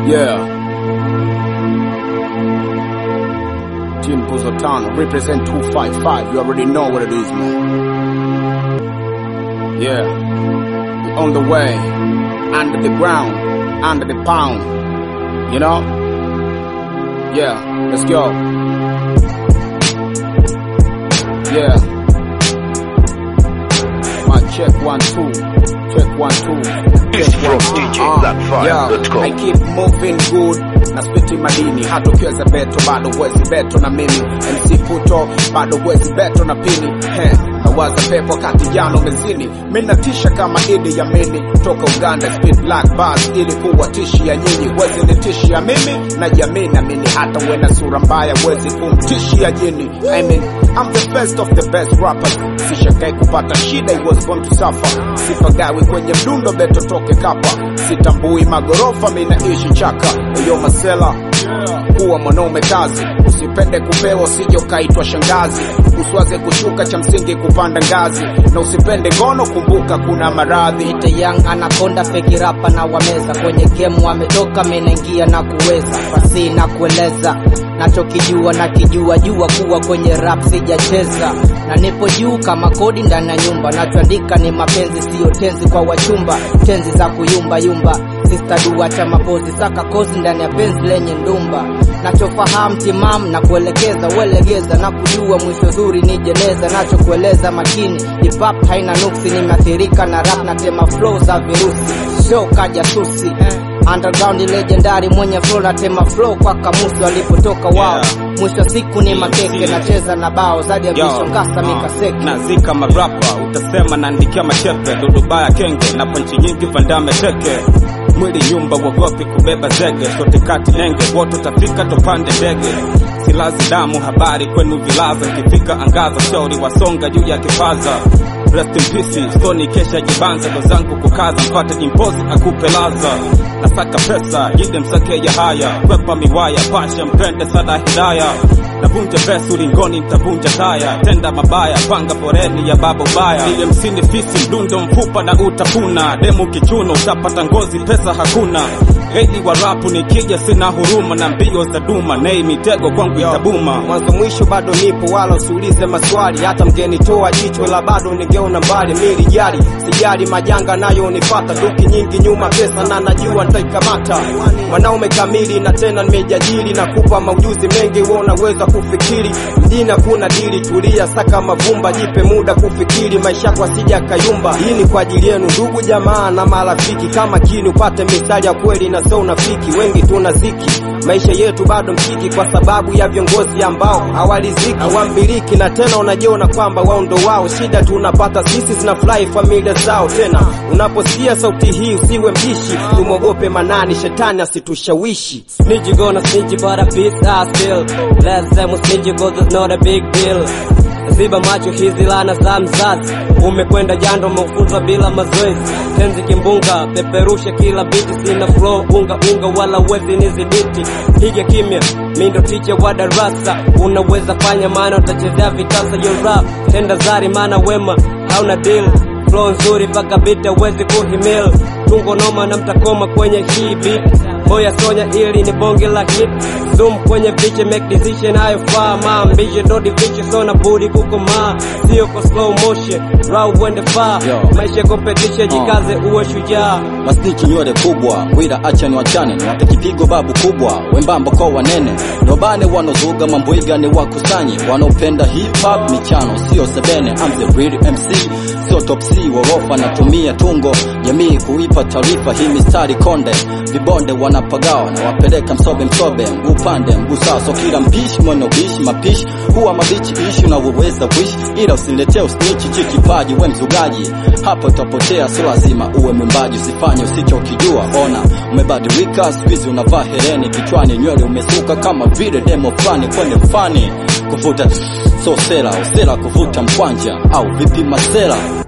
Yeah. Team Puzo Tano, represent 255. You already know what it is, man. Yeah. We on the way. Under the ground. Under the pound. You know? Yeah. Let's go. Yeah. My check one, two. Check one, two. It's from DJBlackFire.com. I keep moving good na spiti madini hata ukiweza beto bado wezi beto na mimi MC Puto bado wezi beto na pini He, nawaza pepo kati jano mezini minatisha kama idi ya mini toka Uganda spit black bars ili kuwatishia nyinyi wezi nitishia mimi na jamii na mini hata wena sura mbaya wezi kumtishia jini I mean, I'm the best of the best rappers sishakai kupata shida I was born to suffer sipagawi kwenye mdundo beto toke kapa sitambui magorofa minaishi chaka eyo masela kuwa mwanaume kazi usipende kupewa usije ukaitwa shangazi uswaze kushuka cha msingi kupanda ngazi na usipende ngono kumbuka kuna maradhi Ite young anakonda feki rapa na wameza kwenye game wametoka menaingia na kuweza fasi na kueleza nachokijua na kijua jua kuwa kwenye rap sijacheza na nipo juu kama kodi ndani ya nyumba nachoandika ni mapenzi siyo tenzi kwa wachumba tenzi za kuyumba yumba Sister dua cha mapozi saka kozi ndani ya penzi lenye ndumba nachofahamu timam na kuelekeza uelegeza na kujua mwisho zuri ni jeneza nachokueleza makini hip hop haina nuksi nimeathirika na rap na tema flow za virusi show kaja susi underground legendary mwenye flow na tema flow kwa kamusi walipotoka wao mwisho siku ni makeke nacheza na bao zaidi ya Yo, vishongasa uh, mikaseke nazika marapa utasema naandikia machepe dudubaya kenge na panchi nyingi vandame teke mwili nyumba wogopi kubeba zege sote kati nenge wote utafika tupande ndege silazi damu habari kwenu vilaza kifika angaza shauri wasonga juu ya kipaza rest in peace soni kesha jibanza ndo zangu kukaza mpate jimpozi akupe laza nasaka pesa jide msake ya haya kwepa miwaya pasha mpende sada hidaya navunja vesu ulingoni nitavunja taya tenda mabaya panga foreni ya baba ubaya ile msini fisi mdundo mfupa na utapuna demu kichuno utapata ngozi pesa hakuna Gaidi wa rapu nikija sina huruma na mbio za duma nei mitego kwangu itabuma mwanzo mwisho bado nipo wala usiulize maswali hata mgenitoa jicho la bado ningeona mbali mili jali sijali majanga nayo unifata duki nyingi nyuma pesa na najua nitaikamata mwanaume kamili na tena nimejajili na kupa maujuzi mengi wewe unaweza kufikiri mjini hakuna dili tulia saka mavumba jipe muda kufikiri maisha kwa sija kayumba hii ni kwa ajili yenu ndugu jamaa na marafiki kama kini upate misali ya kweli na sio unafiki wengi tuna ziki maisha yetu bado mkiki kwa sababu ya viongozi ambao hawaliziki hawambiliki na tena unajiona kwamba wao ndo wao shida tunapata sisi zinafurahi familia zao tena unaposikia sauti hii usiwe mbishi tumwogope manani shetani asitushawishi Snitch you gonna snitch but a piece I still Last time was snitch cause it's not a big deal Ziba macho hizi lana za mzazi Umekwenda jando umefunzwa bila mazoezi Tenzi kimbunga peperusha kila biti Sina flow unga unga wala uwezi nizibiti Piga kimya mindo ticha wa darasa Unaweza fanya maana utachezea vitasa yo rap Tenda zari maana wema hauna deal Flow nzuri mpaka bita uwezi kuhimil Tungo noma na mtakoma kwenye hii beat Boya sonya ili ni bonge la hit Zoom kwenye viche make decision hayofaa Maambishe ndo diviche so na budi kukomaa Sio kwa slow motion raw uende far Yo. Maisha competition jikaze uwe shujaa masniki nywele kubwa wila acha ni wachane niwape kipigo babu kubwa wembamba kwa wanene nobane wanozuga mamboiga ni wakusanye wanaopenda hip hop michano sio sebene I'm the real MC sio top C worofa natumia tungo jamii kuipa taarifa hii mistari konde vibonde wanapagawa na wapeleka msobe msobe mguu pande mguu sawa so kila mpishi mwana ubishi mapishi huwa mabichi ishi na uweza wish ila usiniletee usnichi chikipaji we mzugaji hapo utapotea sio lazima uwe mwimbaji usifanye usichokijua ona umebadilika siku hizi unavaa hereni kichwani nywele umesuka kama vile demo fulani kwenye fani kuvuta so sela usela kuvuta mkwanja au vipi masela